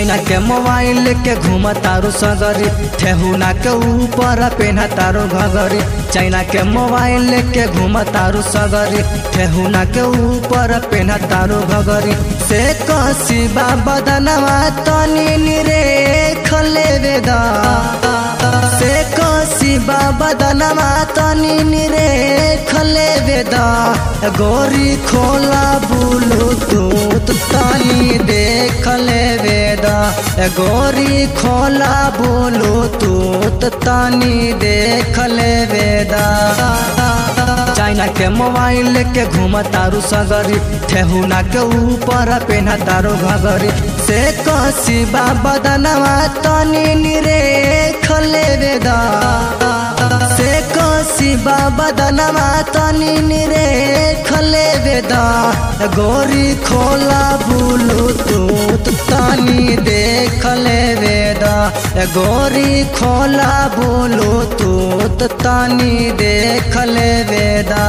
China के mobile लेके घूम तारू सगरी ठेहुना के ऊपर पेन्हा तारू घगरी चाइना के मोबाइल लेके घूम तारू सगरी ठेहुना के ऊपर पेन्हा तारू घगरी से कसी बदनवा तनी निरे खले वेदा से कसी बदनवा तनी निरे खले वेदा गोरी खोला बुलू तूत तनी देख ले वेदा गोरी खोला बोलो तूत तनी देख ले वेदा चाइना के मोबाइल लेके घूम तारू सगरी ठेहुना के ऊपर पेन्हा तारू घगरी से कसी बदनवा तनी निरे खले वेदा से कसी बदनवा तनी निरे खले वेदा गोरी खोला बुलू तूत तनी देख ले वेदा गोरी खोला बोलो तूत तनी देख ले वेदा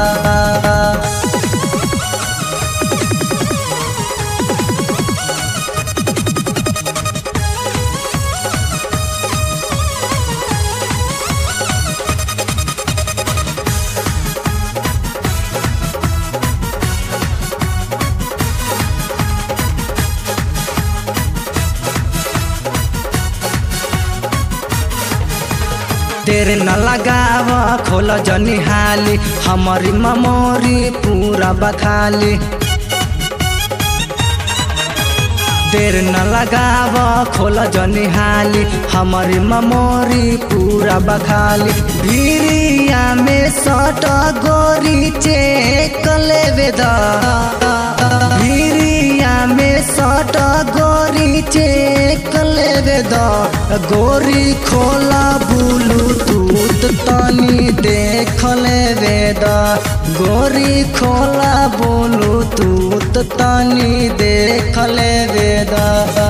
तेरे न लगाव खोल जनी हाली हमारी ममोरी पूरा बखाली देर न लगाव खोल जनी हाली हमारी ममोरी पूरा बखाली भीरिया में सट गोरी चेक ले वेदा भीरिया में सट गोरी चेक ले वेदा गोरी खोला बुलू तूत तनी देख ले वेदा गोरी खोला बोलू तूत तनी देख ले वेदा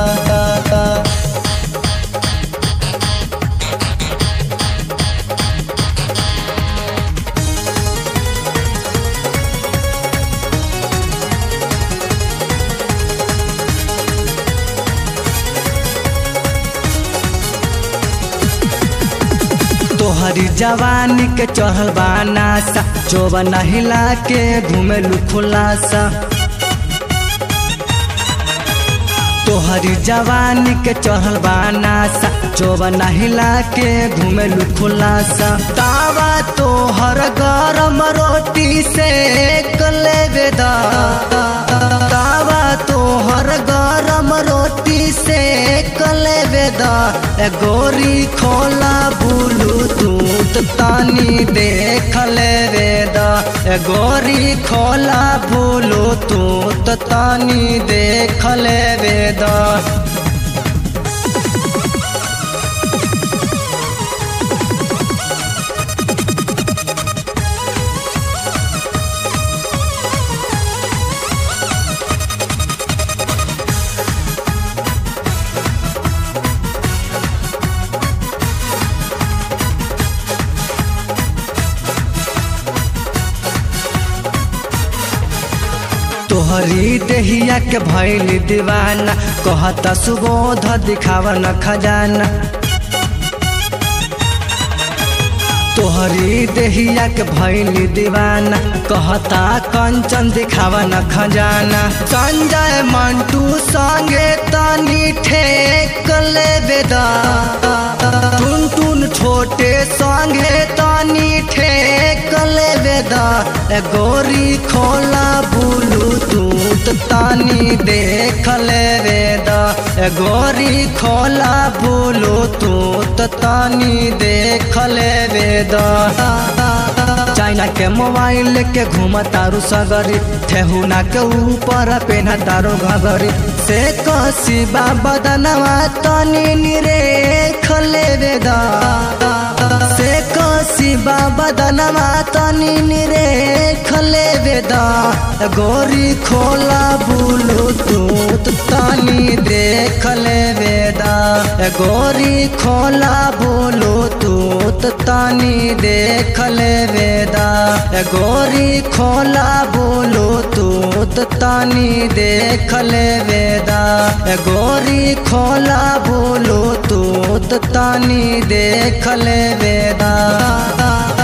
तोहरी जवानी के चढ़ल बानासा जोबन हिला के घूमेलू खुलासा तोहरी जवानी के चढ़ल बानासा जोबन हिला के घूमेलू खुलासा तावा तोहर गरम रोटी से कले वेदा तावा तोहर गरम रोटी से कले वेदा गोरी खोला बुलू दूत तानी देख ले वेदा गोरी खोला बुलू दूत तानी देख ले वेदा तोहरी देहिया के भैल दीवाना कहता सुबोध दिखावा न खजाना तोहरी देहिया के भैल दीवाना कहता कंचन दिखावा न खजाना संजय मंटू संगे तनी ठेक ले बेदा टुन टुन छोटे संगे तनी ठेक ले बेदा गोरी खोला बुलू तूत तानी देख ले वेदा गोरी खोला बुलू तूत तानी देख ले वेदा चाइना के मोबाइल लेके घूम तारू सगरी ठेहुना के ऊपर पेन्हा तारू घगरी से कसी बदनवा तनी निरे खले वेदा से कसी बदनवा तनी निरे खले वेदा गोरी खोला बुलू तूत तानी देख ले वेदा गोरी खोला बुलू तूत तानी देख ले वेदा गोरी खोला बोलो तूत तानी देख ले वेदा ए गोरी खोला बोलो तो तानी देख ले बेदा